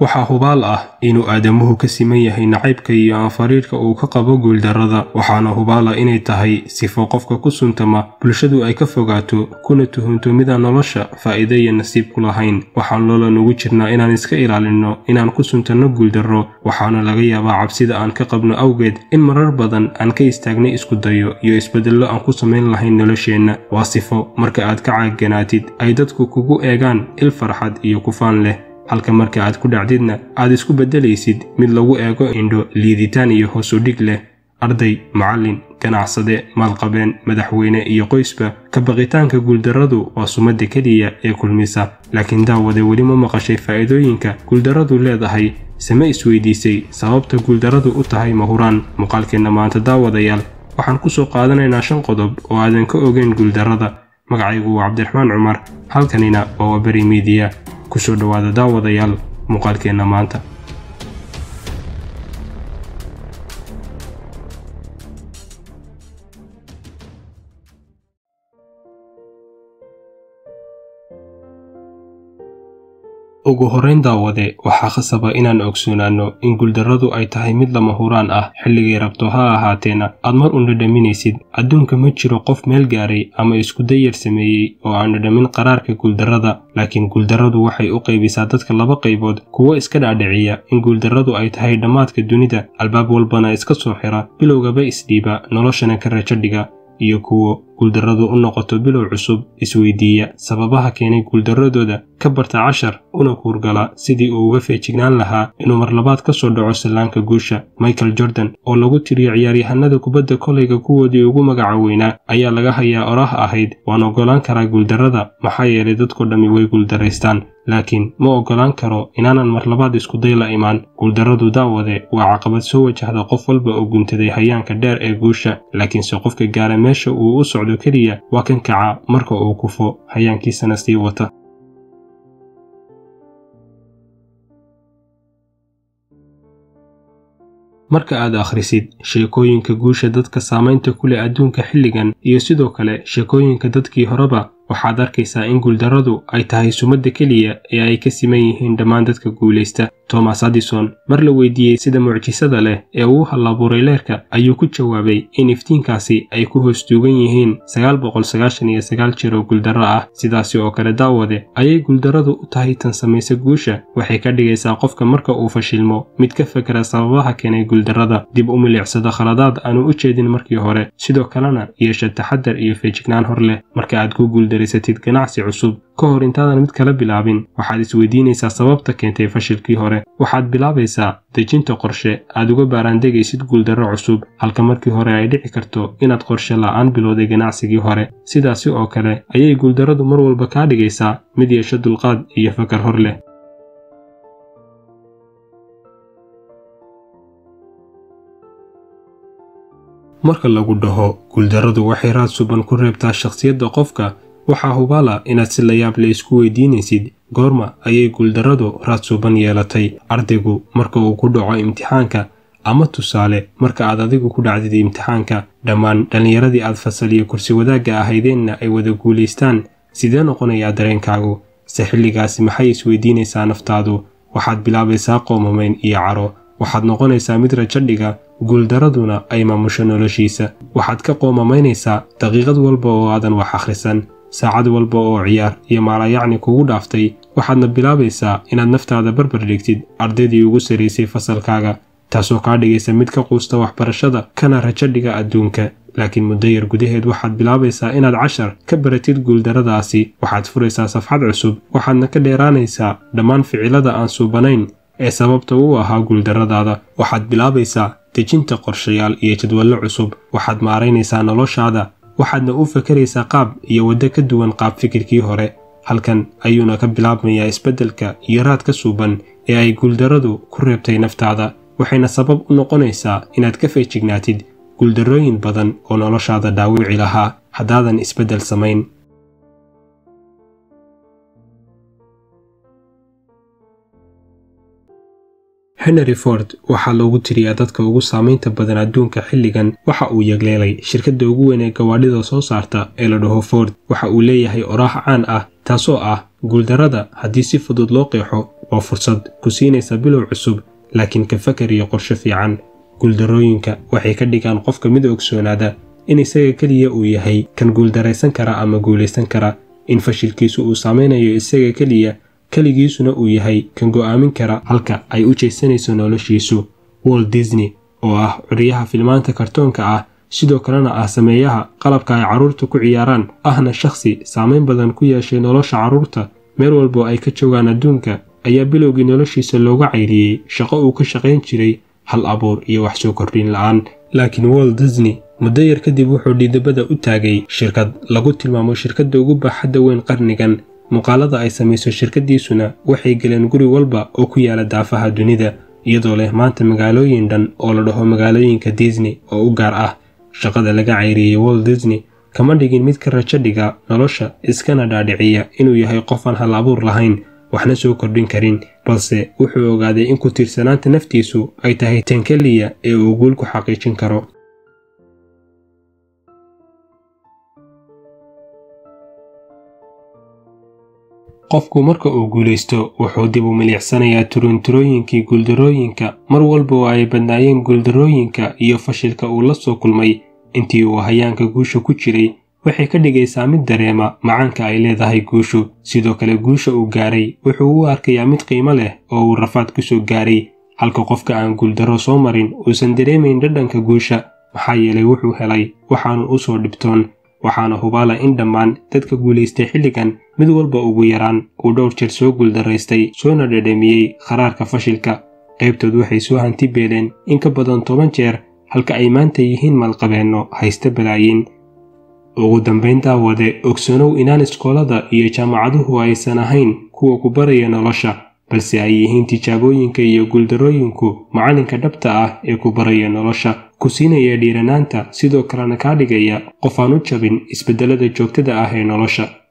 waxaa hubaal ah inuu aadamuhu ka siman yahay nacaybka iyo aanfariirka uu ka qabo guuldarrada waxaana hubaal ah inay tahay sifo qofka ku suntama bulshadu ay ka fogaato kuna tuhunto midaan nolosha faa'iido iyo nasiib ku lahayn waxaan loola nugu jirnaa inaan iska ilaalinno inaan ku suntanno guuldarro waxaana laga yaabaa cabsida aan ka qabno awgeed in marar badan aan ka istaagnay isku dayo iyo isbeddello aan ku samayn lahayn nolosheenna waa sifo marka aad ka caaganaatid ay dadku kugu eegaan il farxad iyo kufaan leh halka marka aad ku dhacdidna aad isku beddelaysid mid lagu eego indho liiditaan iyo hoos u dhig leh arday macallin ganacsade maalqabeen madaxweyne iyo qoysba ka baqitaanka guuldarradu waa sumadda keliya ee kulmisa laakiin daawade weli ma maqashay faa'iidooyinka guuldarradu leedahay same isweydiisay sababta guuldarradu u tahay mahuraan muuqaalkeenna maanta daawadayaal waxaan ku soo qaadanaynaa shan qodob oo aadan ka ogeyn guuldarrada magacaygu waa cabdiraxmaan cumar halkanina waa waberi miidiya kusoo dhowaada daawadayaal muuqaalkeenna maanta ugu horrayn daawade waxaa khasaba inaan ogsoonaanno in guuldarradu ay tahay mid lama huraan ah xilligay rabto ha ahaateena aad mar un dhadhaminaysid adduunka ma jiro qof meel gaaray ama isku dayar sameeyey oo aan dhadhamin qaraarka guuldarrada laakiin guuldarradu waxay u qaybisaa dadka laba qaybood kuwo iska dhaadhiciya in guuldarradu ay tahay dhammaadka dunida albaab walbana iska soo xira bilowgaba isdhiiba noloshana ka rajo dhiga iyo kuwo guuldarradu u noqoto bilow cusub isweydiiya sababaha keenay guuldarradooda ka barta cashar una kuurgala sidii uu uga feejignaan lahaa inuu mar labaad ka soo dhaco sallaanka guusha michael jordan oo lagu tiriyo ciyaaryahanada kubadda kolayga kuwoodii ugu magaca weynaa ayaa laga hayaa oraah ahayd waan oggolaan karaa guuldarrada maxaa yeelay dadko dhammi way guuldaraystaan laakiin ma oggolaan karo inaanan mar labaad iskuday la imaan guuldarradu daawade waa caqabad soo wajahda qof walba oo guntaday hayaanka dheer ee guusha laakiinse qofka gaara meesha uu u socdo keliya waa kan kaca marka uu kufo hayaankiisana sii wata marka aad akhrisid sheekooyinka guusha dadka saamaynta ku leh adduunka xilligan iyo sidoo kale sheekooyinka dadkii horeba waxaad arkaysaa in guuldarradu ay tahay sumadda keliya ee ay ka siman yihiin dhammaan dadka guulaysta thomas addison mar la weydiiyey sida mucjisada leh ee uu hallaabuuray leerka ayuu ku jawaabay in iftiinkaasi ay ku hoos duugan yihiin jeer oo guuldarro ah sidaasi oo kale daawade ayay guuldarradu u tahay tan samaysa guusha waxay ka dhigaysaa qofka marka uu fashilmo mid ka fakera sababaha keenay guuldarrada dib u milicsada khaladaad aanu u jeedin markii hore sidoo kalena yeesha taxadar iyo feejignaan hor leh marka aad ku guuldareysatid ganacsi cusub ka hor intaadan mid kala bilaabin waxaad isweydiinaysaa sababta keentay fashilkii hore waxaad bilaabaysaa dejinta qorshe aad uga baaraandegaysid guuldarro cusub halka markii hore ay dhici karto inaad qorshe la'aan bilowday ganacsigii hore sidaasi oo kale ayay guuldarradu mar walba kaa dhigaysaa mid yeesho dulqaad iyo fakar hor leh marka lagu dhaho guuldarradu waxay raad suban ku reebtaa shakhsiyadda qofka waxaa hubaala inaad si layaab le isku weydiinaysid goorma ayay guuldarradu raad suban yeelatay ardaygu marka uu ku dhaco imtixaanka ama tusaale marka aad adigu ku dhacdid imtixaanka dhammaan dhallinyaradii aad fasal iyo kursi wadaagga ahaydeenna ay wada guulaystaan sidee noqonayaa dareenkaagu se xilligaasi maxay isweydiinaysaa naftaadu waxaad bilaabaysaa qoomamayn iyo caro waxaad noqonaysaa mid rajo dhiga guuldarraduna ay maamusho noloshiisa waxaad ka qoomamaynaysaa daqiiqad walba oo aadan wax akhrisan saacad walba oo ciyaar iyo maalayacni kugu dhaaftay waxaadna bilaabaysaa inaad naftaada barbar dhigtid ardaydii ugu saraysay fasalkaaga taasoo kaa dhigaysa mid ka quusta waxbarashada kana rajo dhiga adduunka laakiin muddo yar gudaheed waxaad bilaabaysaa inaad cashar ka baratid guuldarradaasi waxaad furaysaa safxad cusub waxaadna ka dheeraanaysaa dhammaan ficilada aan suubanayn ee sababta u ahaa guuldarradaada waxaad bilaabaysaa dejinta qorshayaal iyo jadwallo cusub waxaad maaraynaysaa noloshaada waxaadna u fakaraysaa qaab iyo waddo ka duwan qaab fikirkii hore halkan ayuuna ka bilaabmayaa isbeddelka iyo raad ka suuban ee ay guuldarradu ku reebtay naftaada waxayna sabab u noqonaysaa inaad ka feejignaatid guuldarrooyin badan oo noloshaada dhaawici lahaa haddaadan isbeddel samayn henry ford waxaa loogu tiriyaa dadka ugu saamaynta badan adduunka xilligan waxa uu yegleelay shirkadda ugu weyn ee gawaadhida soo saarta ee la dhaho ford waxa uu leeyahay oraax caan ah taasoo ah guuldarrada haddii si fudud loo qeexo waa fursad ku siinaysa bilow cusub laakiin ka fakar iyo qorsho fiican guuldarrooyinka waxay ka dhigaan qofka mid ogsoonaada in isaga keliya uu yahay kan guuldaraysan kara ama guulaysan kara in fashilkiisu uu saameynayo isaga keliya keligiisuna uu yahay kan go'aamin kara halka ay u jeesanayso noloshiisu walt disney oo ah curyaha filmaanta kartoonka ah sidoo kalena ah sameeyaha qalabka ay carruurta ku ciyaaraan ahna shakhsi saameyn badan ku yeeshay nolosha carruurta meel walbo ay ka joogaan adduunka ayaa bilowgii noloshiisa looga cayriyey shaqo uu ka shaqayn jiray hal abuur iyo wax soo kordhin la'aan laakiin walt disney muddo yar kadib wuxuu dhiidabada u taagay shirkad lagu tilmaamo shirkadda ugu baaxadda weyn qarnigan muuqaalada ay samayso shirkaddiisuna waxay galeen guri walba oo ku yaala daafaha dunida iyadoo leh maanta magaalooyin dhan oo la dhaho magaalooyinka disney oo u gaar ah shaqada laga cayriyey walt disney kama dhigin mid ka rajo dhiga nolosha iskana dhaadhiciya inuu yahay qofaan hal abuur lahayn waxna soo kordhin karin balse wuxuu ogaaday in ku tiirsanaanta naftiisu ay tahay tan keliya ee uu guul ku xaqiijin karo qofku marka uu guulaysto wuxuu dib u milicsanayaa turunturooyinkii guuldarrooyinka mar walba oo ay badnaayeen guuldarrooyinka iyo fashilka uu la soo kulmay intii uu hayaanka guusha ku jiray waxay ka dhigaysaa mid dareema macaanka ay leedahay guushu sidoo kale guusha uu gaaray wuxuu u arkayaa mid qiimo leh oo uu rafaad ku soo gaaray halka qofka aan guuldarro soo marin uusan dareemayn dhadhanka guusha maxaa yeelay wuxuu helay waxaanu u soo dhibtoon waxaana hubaala in dhammaan dadka guulaystay xilligan mid walba ugu yaraan uu dhowr jeer soo guuldaraystay soona dhadhamiyey kharaarka fashilka qaybtood waxay soo hanti beeleen in ka badan toban jeer halka ay maanta yihiin malqabeenno haysta balaayiin ugu dambayn daawade ogsanow inaan iskoolada iyo jaamacaduhu aysan ahayn kuwa ku baraya nolosha balse ay yihiin tijaabooyinka iyo guuldarrooyinku macalinka dhabta ah ee ku baraya nolosha ku siinaya dhiiranaanta sidoo kalena kaa dhigaya qof aan u jabin isbeddelada joogtada ah ee nolosha